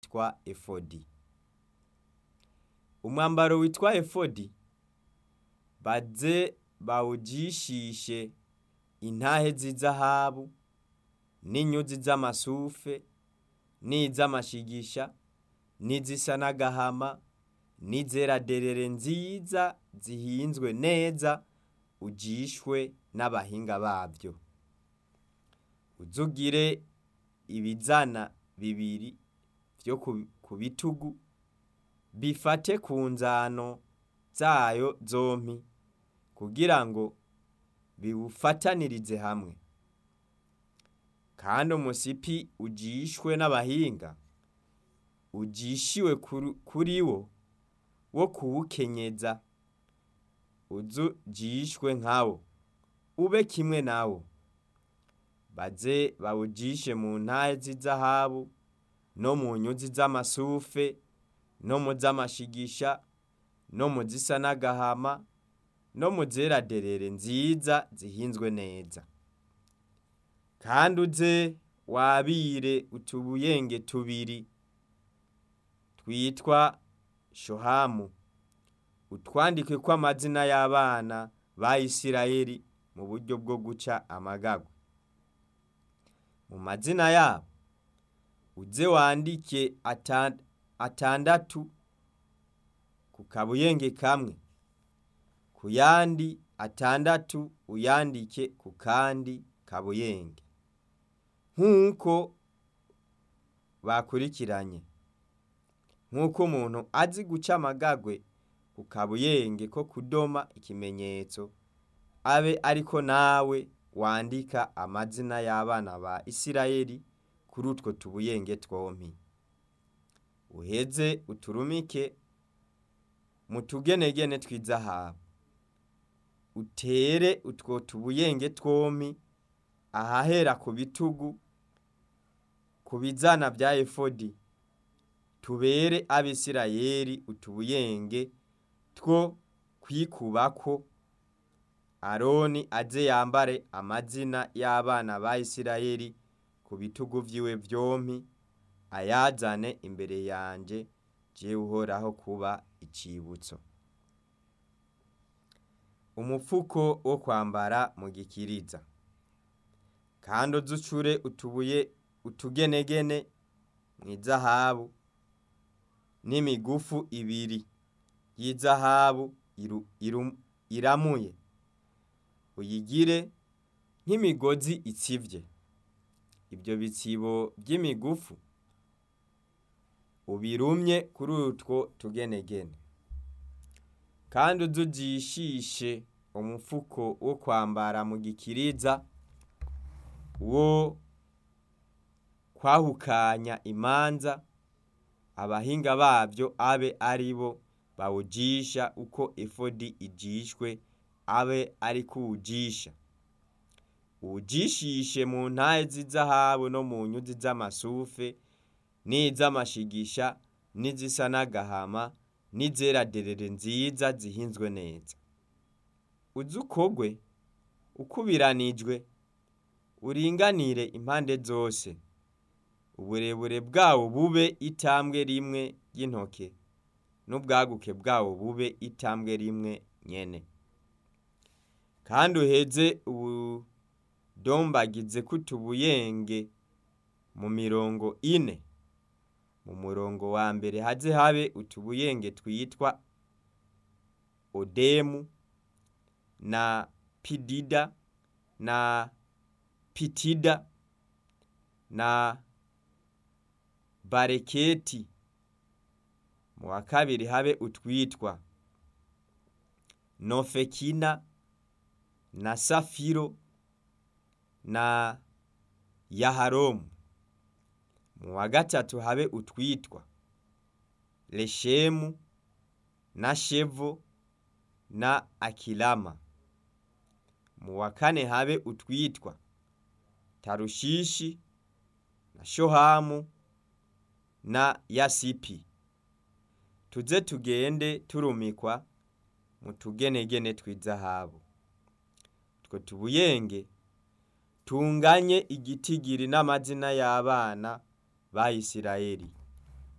witwa efodi umwambaro witwa efodi baze bawujishishe intahe z'izahabu n'inyuzi z'amasufe n'iz'amashigisha n'izisa n'agahama n'izera derere nziza zihinzwe neza ujishwe n'abahinga bavyo uzugire ibizana bibiri vyo ku bitugu bifate ku nzano zayo zompi kugira ngo biwufatanirize hamwe kandi umusipi ujishwe n'abahinga ujishiwe kuri wo wo kuwukenyeza uzujishwe nkawo ube kimwe nawo baze bawujishe mu ntahe z'izahabu no mu nyuzi z'amasufe no mu z'amashigisha no mu zisa n'agahama no mu zera derere nziza zihinzwe neza kandi uze wabire utubuyenge tubiri twitwa shohamu utwandike ko amazina y'abana ba Isirayeli mu buryo bwo guca amagagwa mu mazina yabo uze wandike atandatu ku kabuyenge kamwe ku yandi atandatu uyandike ku kandi kabuyenge nk'uko bakurikiranye nk'uko umuntu azi guca amagagwe ku kabuyenge ko kudoma ikimenyetso abe ariko nawe wandika amazina y'abana ba Isirayeli kuri utwo tubuyenge twompi uheze uturumike mu tugenegene tw'izahabu utere utwo tubuyenge twompi ahahera ku bitugu ku bizana bya efodi tubere abisirayeli utubuyenge two kwikubako aroni aze yambare amazina y'abana ba Isirayeli ku bitugu vyiwe vyompi ayazane imbere yanje je uhoraho kuba icibutso umupfuko wo kwambara mu gikiriza kandi uzucure utubuye utugenegene mw'izahabu n'imigufu ibiri y'izahabu iramuye uyigire nk'imigozi itsivye ibyo bitsibo by'imigufu ubirumye kuri utwo tugenegene kandi uzujishishe umufuko wo kwambara mu gikiriza wo kwahukanya imanza abahinga bavyo abe ari bo bawujisha uko efodi ijishwe abe ari kuwujisha uwujishishe mu ntahe z'izahabu no mu nyuzi z'amasufe n'iz'amashigisha n'izisa n'agahama n'izera derere nziza zihinzwe neza uze ukogwe ukubiranijwe uringanire impande zose uburebure bwawo bube itambwe rimwe ry'intoke n'ubwaguke bwawo bube itambwe rimwe nyene kandi uheze ubudombagize kutubuyenge mu mirongo ine mu murongo wa mbere haze habe utubuyenge twitwa odemu na pidida na pitida na bareketi mu wa kabiri habe utwitwa nofekina na safiro na yaharomu mu wa gatatu habe utwitwa leshemu na shevo na akilama mu wa kane habe utwitwa tarushishi na shohamu na yasipi tuze tugende turumikwa mu tugenegene tw'izahabu two tubuyenge tunganye igitigiri n'amazina y'abana ba Isirayeli